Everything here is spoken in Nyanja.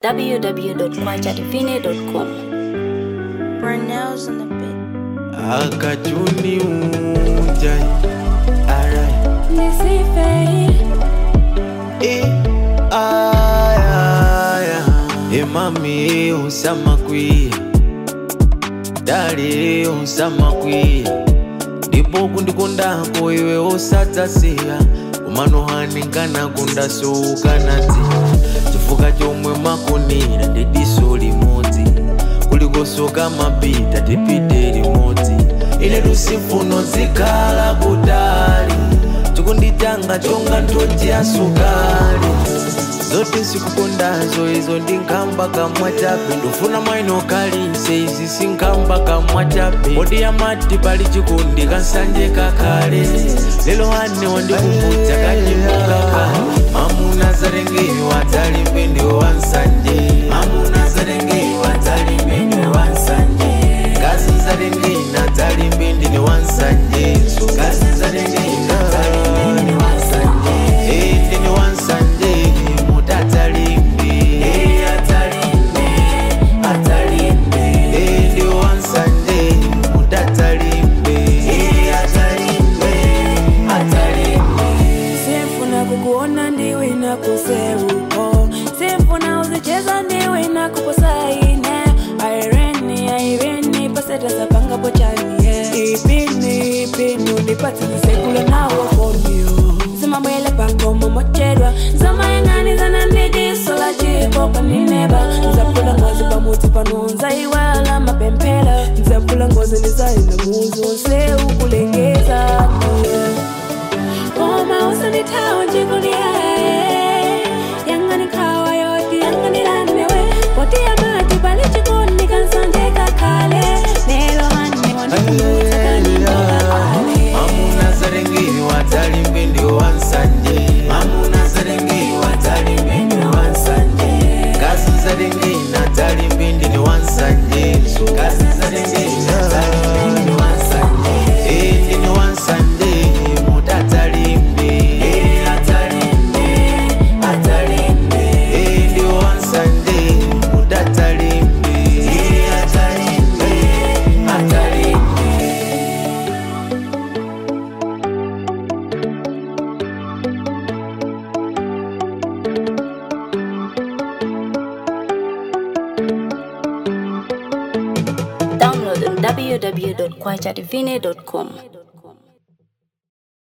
www.kwajadivine.com. Brunel's in the bit. akajuni unjai alright Eh, aya, aya. emami usamakwiya dali usamakwiya ndipo kundikondako iwe usadzasiya umanohaningana kundasoukanati chifukwa chomwe makonera ndidiso limodzi kulikosoka mapita tipite limodzi ine lusifuno zikhala kutali chikunditanga chonga nthonje ya sukali zote sikukondazo izo ndi nkamba kamwa chape ndofuna mwaino kalise izi sinkamba kamwa chape kodi yamati pali chikundi kansanje kakhale lero hane wandikumbudza kanyimukakale mamuna zalengewa dzalimbe ndiwo wansanje mamuna zalengewa dzalimbe ndiwo wansanje ngazi zalengena dzalimbe ndine wansanje so ngazi zalengena dzalimbe ndine wansanje Eh, ndine wansanje mutatsalimbe Eh, atsalimbe atsalimbe Eh, ndiwo wansanje mutatsalimbe Eh, atsalimbe atsalimbe Sifuna kukuona ndiwe inakuseuko Sifuna uzicheza ndiwe inakuposaine Irene, Irene, paseta sapanga pochani yeah. Ipini, ipini, unipati nisekule nawo konyo Zimamwele pakoma mochedwa Zamayangani zanandidi sola chipo panineba Nzapula ngozi pamuti panonza iwala mapempela Nzapula ngozi nizaina muzi wonse ukulengeza yeah. Koma usanithawa njikuliyaye yanganikawa yoti yanganilanewe poti yamati pali chikondi kansanje kakhale lelo hane wandikumuta kanindokakale mamuna zalengewa dzalimbe ndiwo wansanje mamuna zalengewa dzalimbe ndiwo wansanje ngazi zalengena dzalimbe ndine wansanje so ngazi zalengena dzalimbe ndine wansanje Eh, ndine wansanje mutatsalimbe Eh, atsalimbe atsalimbe Eh, ndiwo wansanje mutatsalimbe Eh, atsalimbe atsalimbe Download on www.kwajadivine.com.